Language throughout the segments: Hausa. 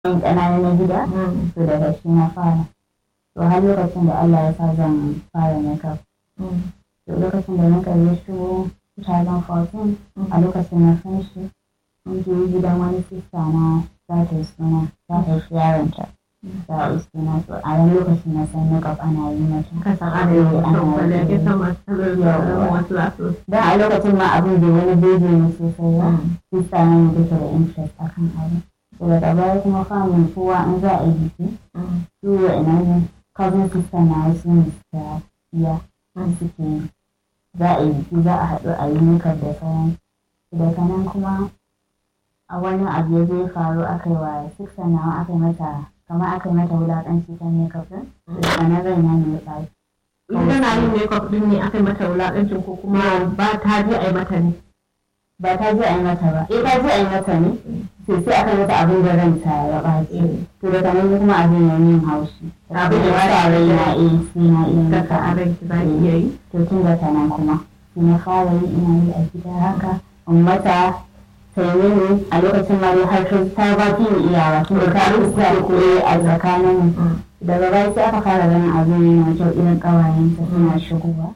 yan ƙanana na gida to daga shi na fara to har lokacin da Allah ya sa zan fara makeup to lokacin da makeup ya shigo 2014 a lokacin na san shi mun je gidan wani sista na za ta yi suna za ta yi yaronta za a yi suna to a ran lokacin na san makeup ana yi mata kasan ana yi mutum kwalliya ke san masu tarar wasu za su dan a lokacin ma abin bai wani bege ne sosai ba sista na ne take da interest akan abin to daga baya kuma famin kowa in za a yi biki su wa'annan cousin sister na wasu ne suka iya suke yi za a yi biki za a haɗu a yi makeup da sauran daga nan kuma a wani abu ya zai faru aka yi wa sister nawa aka yi mata kamar aka yi mata wulaƙanci ta makeup din daga nan rai na ne ya ɓaci ita na yin makeup din ne aka yi mata wulaƙancin ko kuma ba ta je a yi mata ne ba ta je a yi mata ba eh ta je a yi mata ne sai sai aka yi mata abin da ranta ya ɓaci to daga nan kuma abin ya yin haushi Abin da ya sa rai na eh sai na iya kaka a mata ranki za ki iya yi to tun da nan kuma sai na fara yi ina yi a gida haka in mata ta yi mini a lokacin ma dai har ta ba ki ni iyawa tun da ta rusa koyi a tsakanin mu daga baya sai aka fara ganin abin yana kyau irin ƙawayenta suna shigowa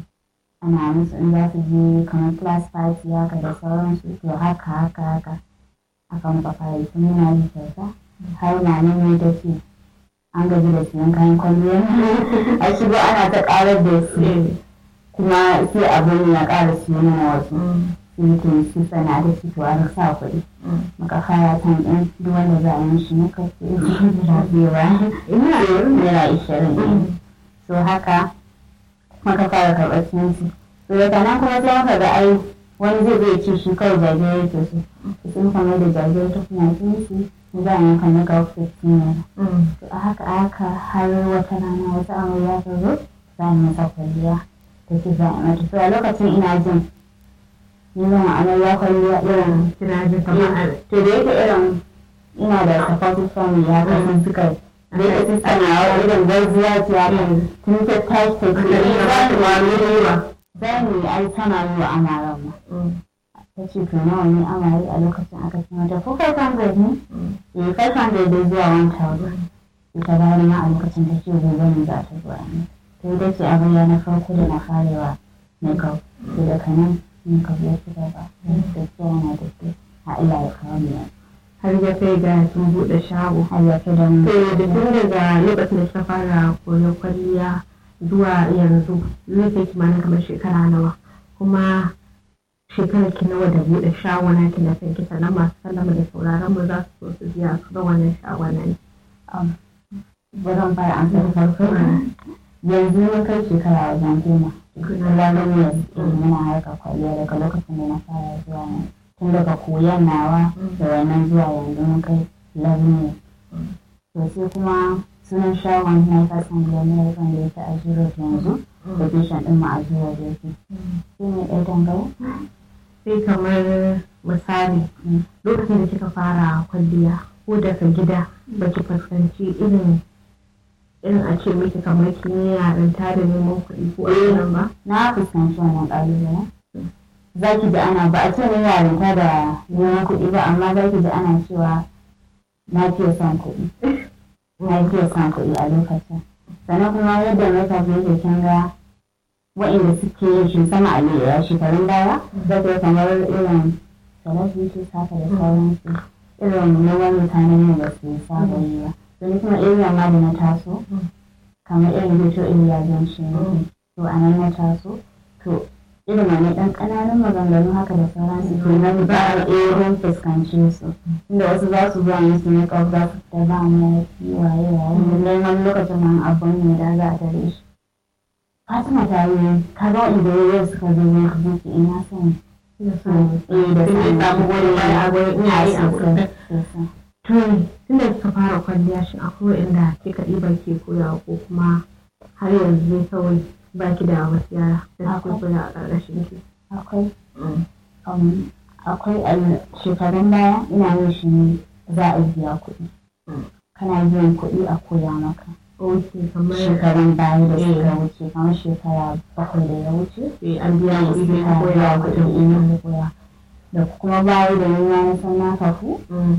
ana musu in za su je kamar class party haka da sauransu to haka haka haka aka muka fara yi tun muna yi kyauta har na nan ne ta ce an gaji da siyan kayan kwalliya a shigo ana ta ƙarar da su kuma sai abin ya ƙara siyo mana wasu sai to shi sana da shi to an sa kuɗi muka fara kan ɗin duk wanda za a yi mishi na kasu da bewa naira ishirin ɗin so haka muka fara karɓar sinsi to daga nan kuma sai muka ga ai wani zai zai ce shi kawai jajiyar yake so to sun kama da jajiyar ta kuma sinsi za a yanka na ga 15 naira to a haka a haka har wata rana wata amarya ta zo za mu masa kwalliya ta ce za a mata to a lokacin ina jin ni zan amarya kwalliya irin kina jin kamar a to da yake irin ina da supportive family ya kan suka da yake sista na wa irin garzuwa ce ya kan tun ta tashi ta ce Hankali na ba ta wani riba. za mu yi ai tana yi wa amaran ma ta ce to nawa ne amare a lokacin aka ce mata ko kai kan ne eh kai kan da zuwa 1000 ita bayan ma a lokacin ta ce gobe ne za ta zuwa ne to ita ce amarya na farko da na farewa makeup to daga nan makeup ya ci gaba da ke yana da ke a Allah ya kawo mu yanzu har ya kai ga sun buɗe shago har ya fi da mu to da tun daga lokacin da kika fara koyon kwalliya zuwa yanzu zai kai kimanin kamar shekara nawa kuma shekarar ki nawa da buɗe shagona ki na san kisa na masu sallama da sauraron mu za su so su biya su ga wannan shagonan zan fara an san farko yanzu mun kai shekara wajen goma kuma mun yanzu muna harka kwalliya daga lokacin da na fara zuwa yanzu tun daga koyon nawa da wannan zuwa yanzu mun kai 11 years to sai kuma sunan shagon na kasan da ne ya kan da yake a zero yanzu location din mu a zero da yake shi ne ɗaya dangane sai kamar misali lokacin da kika fara kwalliya ko daga gida baki fuskanci irin irin a ce miki kamar kin yi yarinta da neman kuɗi ko a nan ba na fuskanci wannan ƙalubalen za ki ji ana ba a ce ne yarinta da neman kuɗi ba amma za ki ji ana cewa na fiye son kuɗi na fiye son kuɗi a lokacin sannan kuma yadda makeup yake kin ga wa'inda suke yin shi sama a shekarun baya za ka kamar irin celebrities haka da sauransu irin neman mutanen ne da su saba yi ba don kuma irin ma da na taso kamar irin hoto iliya don shi to a nan na taso to irin wani ɗan ƙananan maganganu haka da sauransu to nan ba a irin fuskance su inda wasu za su zuwa musu ne kawai za su fita ba mu waye waye lallai wani lokacin man abun ne da za a tare shi fatima ta yi ka ga inda yau suka zo ne ka zuci ina son eh da sun samu wani baya a gurin iyaye a gurin sosai to tunda kika fara kwalliya shi akwai inda kika ɗiba ke koyawa ko kuma har yanzu dai kawai baki da wasu yara da suke koya a ƙarƙashin ki akwai um, akwai a shekarun baya ina yin shi ne za a biya kuɗi kana biyan kuɗi a koya maka ok kamar shekarun baya da suka wuce kamar shekara bakwai da ya wuce eh, an biya kuɗi don suka koya biya wa kuɗin kuɗin ina da koya da kuma baya da nuna na san na kafu Mm.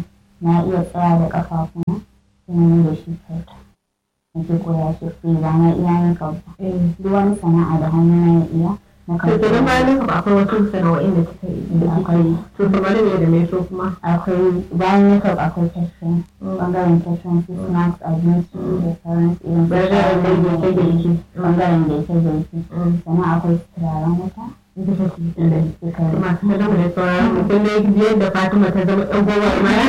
na iya tsaya da ƙafafuna sai na da shi kyauta nake koya shi free ba na iya makeup ba duk wani sana'a da hannu na iya na to kenan bayan makeup akwai wasu sana'o'in da kika yi da akwai to kamar ne da me so kuma akwai bayan makeup akwai catering bangaren catering su snacks abinci da sauran su irin su Bangaren shawarma, girke-girke. bangaren girke-girke sannan akwai turaren wuta ita kake da suka masu kallon da sauran mutum ne yadda Fatima ta zama ɗan goma maya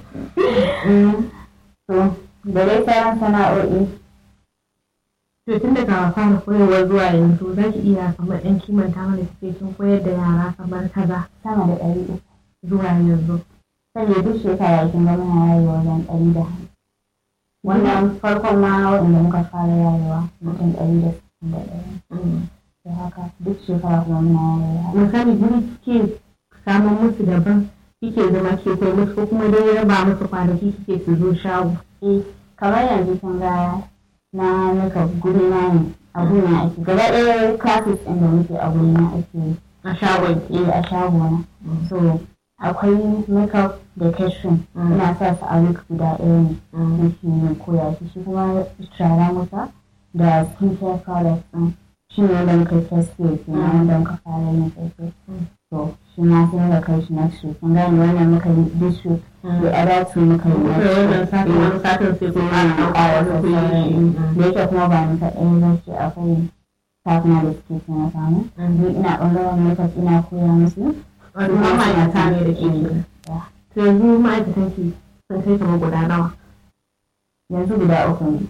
to da dai sauran sana'o'i to tun daga fara koyarwa zuwa yanzu za ki iya kamar ɗan kimanta mana suke kin koyar da yara kamar kaza sama da ɗari uku zuwa yanzu saboda duk shekara kin ga muna yayewa wajen ɗari da hamsin wannan farkon ma waɗanda muka fara yayewa mutum ɗari da sittin da ɗaya da haka duk shekara kuma muna yayewa misali guri kike samun musu daban kike zama ke kai musu ko kuma dai raba musu kwanaki kike su zo shago eh kamar yanzu kin ga na nika guri na ne a guri na ake gaba ɗaya classes ɗin da muke a guri na ake yi a shagon eh a shago na so akwai makeup da catering Mm. ina sa su a week guda ɗaya ne Mm. nake koya shi shi kuma turaren wuta da skincare products ɗin shi ne wanda muka test yau ke nan wanda muka fara yin test to shi ma sai muka kai shi next week kun gane wannan muka yi this week the other two muka yi Kuma next wannan week satin wani satin sai kuma sai ana mu ƙara ɗauka wani sassauri kuyi da yake kuma ba ni kaɗai ba ce akwai staff na da suke taimaka mu ni ina ɓangaren makeup ina koya musu Wato ma ma'aikata ne da ke kenan. To yanzu ma'aikatan ki sun kai kamar guda nawa. yanzu guda uku ne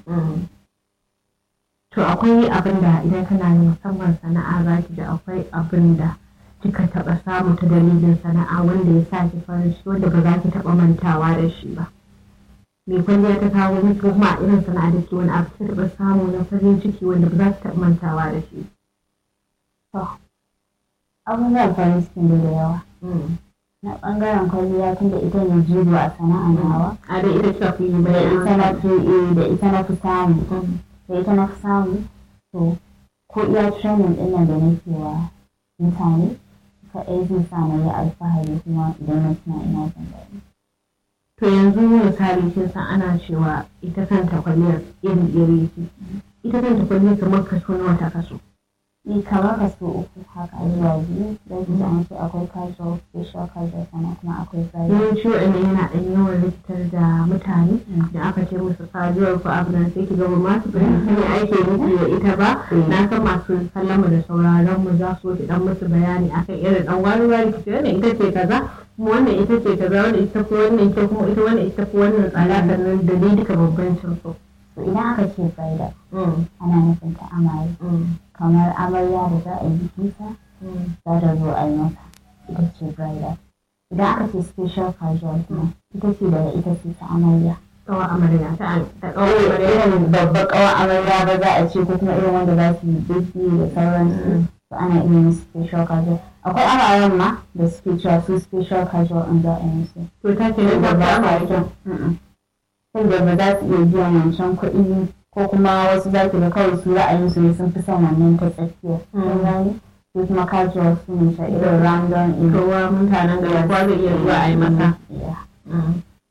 To akwai abin da idan kana yin musamman sana'a za ki ji akwai abin da kika taɓa samu ta dalilin sana'a wanda ya sa ki farin ciki wanda ba za ki taɓa mantawa da shi ba. Me kwalliya ta kawo miki ko kuma a irin sana'a da ke wani abu ta taɓa samu na farin ciki wanda ba za ki taɓa mantawa da shi. abubuwan farin cikin da da yawa na ɓangaren kwalliya tun da ita ne jigo a sana'a nawa A dai ita kika fi yi da ita na bayan. fi eh, da ita na fi samu da ita na fi samu to ko iya training ɗin nan da nake wa mutane kaɗai zai sa na yi alfahari kuma idan na tuna ina jin daɗi To yanzu misali kin san ana cewa ita kanta kwalliyar iri-iri ce. Ita kanta kwalliyar kamar kaso nawa ta kaso. ni kamar kaso uku haka zuwa biyu zai ji an ce akwai casual facial casual sannan kuma akwai bridal Yawanci waɗanda yana ɗan yawan rikitar da mutane da aka ce musu saduwar ko abu nan sai ki gaba masu fahimci ne ake nufi da ita ba. Na san masu kallon mu da sauraron mu za su ki dan musu bayani akan irin ɗan wani wani ki ce wannan ita ce kaza kuma wannan ita ce kaza wannan ita ko wannan ita kuma ita wannan ita ko wannan tsada sannan da dai duka bambancin su. to idan aka ce bridal ana nufin ta amare kamar amarya da za a yi bikinta za ta zo a yi mata ita ce bridal idan aka ce special casual kuma ita ce daga ita ce ta amarya Kawa amarya ta ta kawo kawai amarya. irin babbar kawar amarya ba za a ce ko kuma irin wanda za su yi biki da sauransu to ana iya yin special casual akwai amaren ma da suke cewa su special casual in za a yi musu To ta ce nan da da ba sa amarya. son saboda ba za su iya biyan wancan kuɗi ko kuma wasu za ki ga kawai su ra'ayin su ne sun fi son wannan ta tsakiya kun gane su kuma casual su ne ta irin random in Kowa mutanen gari kowa zai iya zuwa a yi masa. Yeah.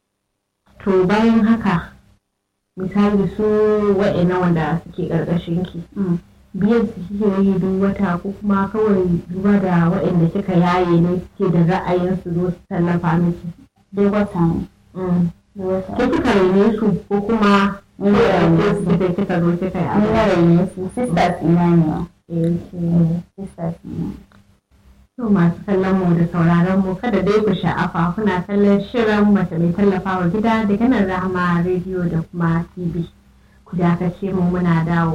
To bayan haka misali su wa'ina wanda suke ƙarƙashin ki Mm. biyan su kike yi duk wata ko kuma kawai duba da waɗanda kika yaye ne suke da ra'ayin su zo su tallafa miki. duk wata ne duk wata Ke kika rene su ko kuma Ni na raine ke su. kika kika zo kika yi ni na abu. raine su sisters ina ne wa Eh, ke- sisters ina To masu kallon mu da sauraron mu kada dai ku sha'afa kuna kallon shirin mace mai tallafawa gida daga nan Rahama rediyo da kuma TV. Ku dakace mu muna dawo.